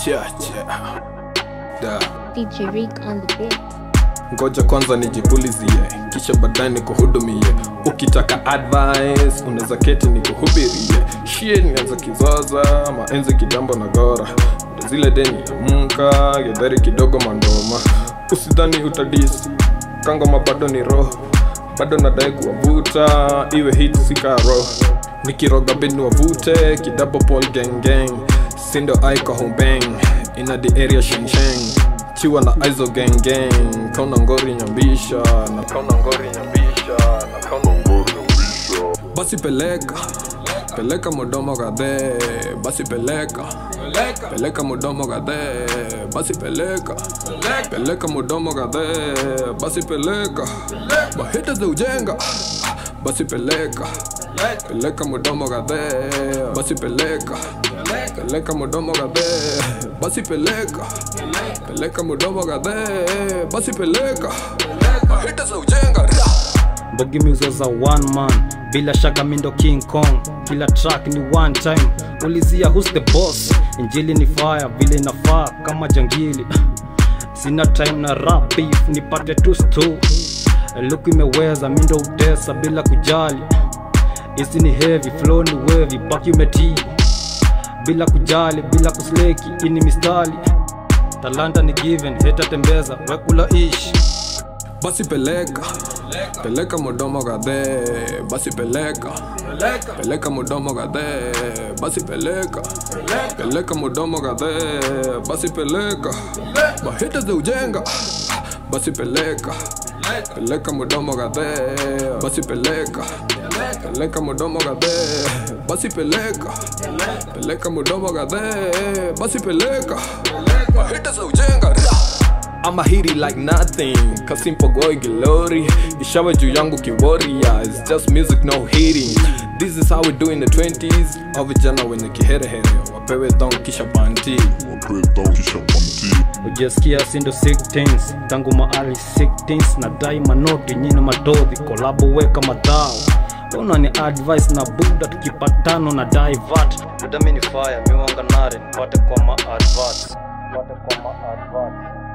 Chia, chia. Da. DJ Rick on the beat. ngoja kwanza nijipulizie kisha baadaye nikuhudumie ukitaka advice unaweza keti nikuhubirie shie nianza kizaza maenzi kitambo na gora ndo zile deni ya mka gedhari kidogo mandoma usidhani utadis kangoma bado ni roho bado nadai kuwavuta iwe hit sikaro nikiroga bini wavute kidabo pol gengeng sindo aiko hombeng ina the area shengsheng chiwa na aizo gengeng kauna ngori nyambisha na kauna ngori nyambisha na kauna ngori nyambisha basi peleka peleka mudomo gadhe basi peleka peleka mudomo gadhe basi peleka peleka mudomo gadhe basi peleka bahita za ujenga basi peleka peleka mudomo gadhe basi peleka peleka mudomo gadhe basi peleka peleka mudomo gadhe basi peleka bahita za ujenga Ra! Mbogi Music za one man bila shaka mindo king kong kila track ni one time ulizia who's the boss injili ni fire vile inafaa kama jangili sina time na rap beef nipate tu stu luku imeweza mindo utesa bila kujali isi ni heavy flow ni wavy baki umetii bila kujali bila kusleki ini mistali talanta ni given heta tembeza wekula ishi basi peleka peleka mudomo gadhe basi peleka peleka mudomo gadhe basi peleka peleka mudomo gadhe basi peleka bahita za ujenga basi peleka peleka mudomo gadhe basi peleka peleka mudomo gadhe basi peleka peleka mudomo gadhe basi peleka bahita za ujenga Ra! I'ma hit it like nothing kasimpo goi glory ishawe juu yangu kiwarrior It's just music no hitting This is how we do in the 20s au vijana wenye kiherehere wapewe thong kisha banti ujasikia sindo 16 tangu maali 16 na dai manoti nyina madodhi kolabo weka madhao una ni advice na buda tukipatano na divat buda mini fire miwanga nare nipate kwa ma advert nipate kwa ma advert